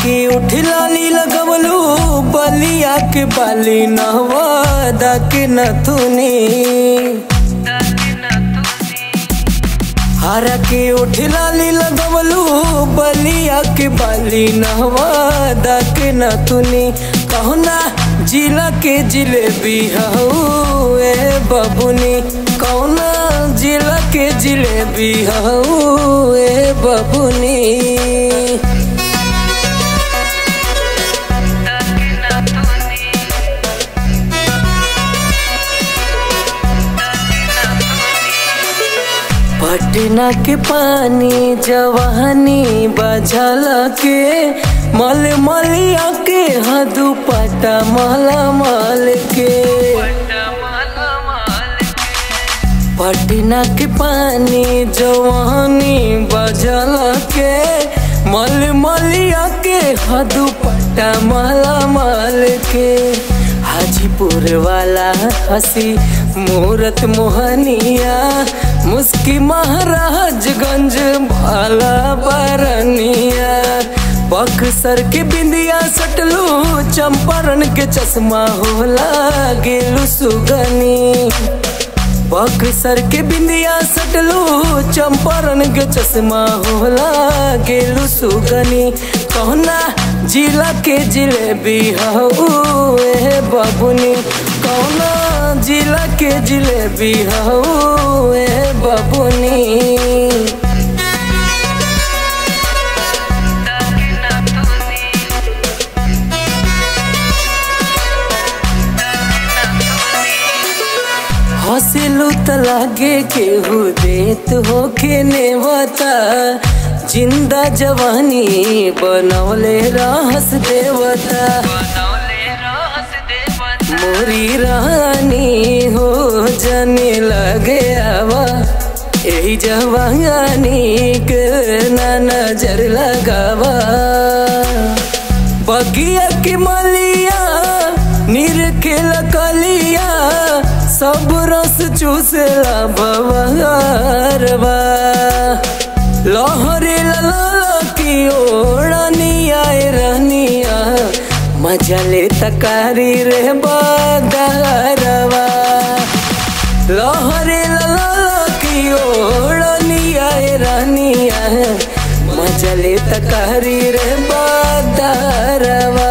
की उठलाली लगवलू बलिया के बाली नहवादा के नथुनी हरा के उठलाली लगवलू बलिया के बाली नहवादा के नथुनी कहना जिला के जिलेबी हऊ ए बबुनी कौना जिला के जिलेबी हऊ ए बबुनी पटना के पानी जवानी बझल के मल मलिया के हदू पटा मल मल के पटना के पानी जवानी बझल के मल मलिया के हदू पटा मल मल के हाजीपुर वाला हसी मूरत मोहनिया मुस्की महाराजगंज भाला बरनिया बक्सर के बिंदिया सटलू चंपारण के चश्मा होला गेलू सुगनी बक्सर के बिंदिया सटलू चंपारण के चश्मा होला गेलू सुगनी कहना जिला के जिलेबी हऊ ए बबुनी कौना जिला के जिलेबी हऊ ए बबुनी हंसलू त लागे केहू देत होके नेवता जिंदा जवानी बनौले रहस देवता मोरी रानी हो जाने लगे आवा यही जवानी के ना नजर लगावा बगिया की मलिया नीर के लकलिया सब रस चूसला बवारवा लहरे लला की ओढ़निया रहनिया मजा ले तकारी रे बदरवा लहरे लला की ओढ़निया रहनिया मजा ले तकारी रे बदरवा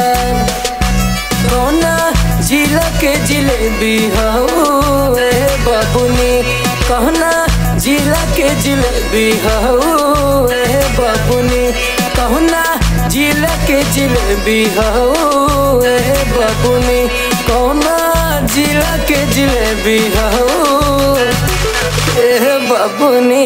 कौना जिला के जिलेबी हऊ ए बबुनी कहना जिला के जिलेबी हऊ ए बबुनी कहना जिला के जिलेबी हऊ ए बबुनी कौना जिला के जिलेबी हऊ ए बबुनी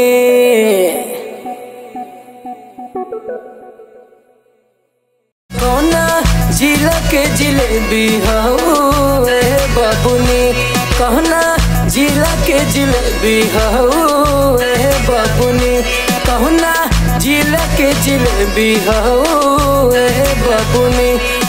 कौना जिला के जिलेबी हऊ ए बबुनी कहना जिला के जिलेबी हऊ ए बबुनी कहना जिला के जिलेबी हऊ ए बबुनी